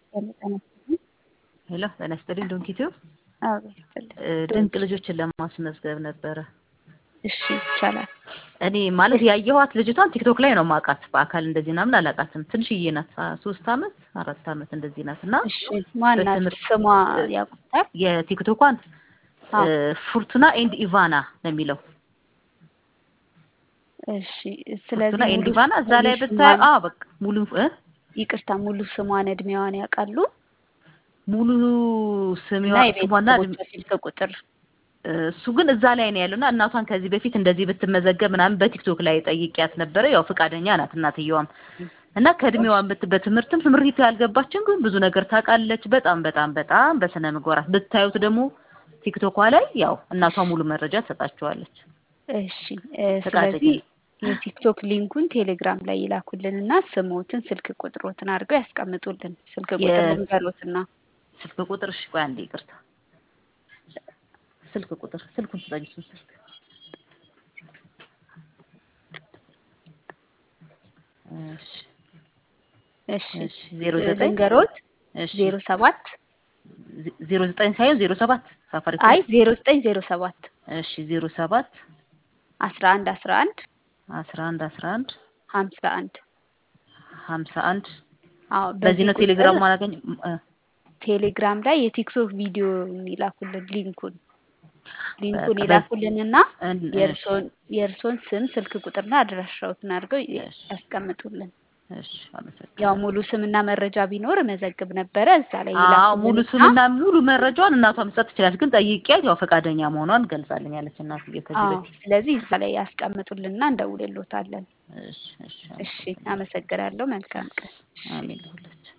ሄሎ ጤና ይስጥልኝ ዶንኪቲው አቤት ይስጥልኝ። ድንቅ ልጆችን ለማስመዝገብ ነበረ። እሺ ይቻላል። እኔ ማለት ያየኋት ልጅቷን ቲክቶክ ላይ ነው ማውቃት። በአካል እንደዚህ ምናምን አላውቃትም። ትንሽዬ ናት፣ ሶስት አመት አራት አመት እንደዚህ ናት። እና እሺ ማናት? በትምህርት- ስሟ ያውቁታል? የቲክቶኳን አዎ። ፉርቱና ኤንድ ኢቫና ነው የሚለው። እሺ ስለዚህ ፉርቱና ኤንድ ሙሉ ኢቫና እዛ ላይ ሙሉ ብታይ ስሟን- አዎ በቃ ሙሉ እ ይቅርታ ሙሉ ስሟን እድሜዋን ያውቃሉ? ሙሉ ስሜዋ እና ስሟና የቤተሰቦቿ ስልክ ቁጥር እሱ ግን እዛ ላይ ነው ያለውና እናቷን ከዚህ በፊት እንደዚህ ብትመዘገብ ምናምን በቲክቶክ ላይ ጠይቂያት ነበረ። ያው ፈቃደኛ ናት እናትየዋም እና ከእድሜዋን ብት በትምህርትም ትምህርት ያልገባችን ግን ብዙ ነገር ታውቃለች። በጣም በጣም በጣም በስነ ምግባራት ብታዩት ደግሞ ቲክቶኳ ላይ ያው እናቷ ሙሉ መረጃ ትሰጣችኋለች። እሺ እ ፈቃደኛ ስለዚህ የቲክቶክ ሊንኩን ቴሌግራም ላይ ይላኩልን እና ስሞትን ስልክ ቁጥሮትን አድርገው ያስቀምጡልን። ስልክ ቁጥር የ- ልንገሮትና ስልክ ቁጥር እሺ፣ ቆይ አንዴ ይቅርታ። ስልክ ቁጥር ስልኩን ስጠኝ። እሱን ስልክ እሺ እሺ እሺ ዜሮ ዘጠኝ ልንገሮት እሺ ዜሮ ሰባት ዜሮ ዘጠኝ ሳይሆን ዜሮ ሰባት ሳፋሪኮም አይ ዜሮ ዘጠኝ ዜሮ ሰባት እሺ ዜሮ ሰባት አስራ አንድ አስራ አንድ አስራ አንድ አስራ አንድ ሀምሳ አንድ ሀምሳ አንድ አዎ በዚህ ነው ቁጥር ቴሌግራም ማላገኝ ቴሌግራም ላይ የቲክቶክ ቪዲዮ ይላኩልን ሊንኩን ሊንኩን በቃ ይላኩልንና እን- የእርሶን የእርሶን ስም ስልክ ቁጥርና አድራሻዎትን አድርገው ይ- እሺ። ያስቀምጡልን። እሺ አመሰግናለሁ። ያው ሙሉ ስምና መረጃ ቢኖር መዘግብ ነበረ። እዛ ላይ አዎ ሙሉ ይላኩልንና ስምና ሙሉ መረጃዋን እናቷ መስጠት ትችላለች። ግን ጠይቄያት ያው ፈቃደኛ መሆኗን ገልጻልኛለች እናትዬ ከዚህ አዎ በፊት። ስለዚህ እዛ ላይ ያስቀምጡልንና እንደውልሎታለን። እሺ እሺ እሺ አመሰግናለሁ። መልካም ቀን። አሜን ለሁላችን።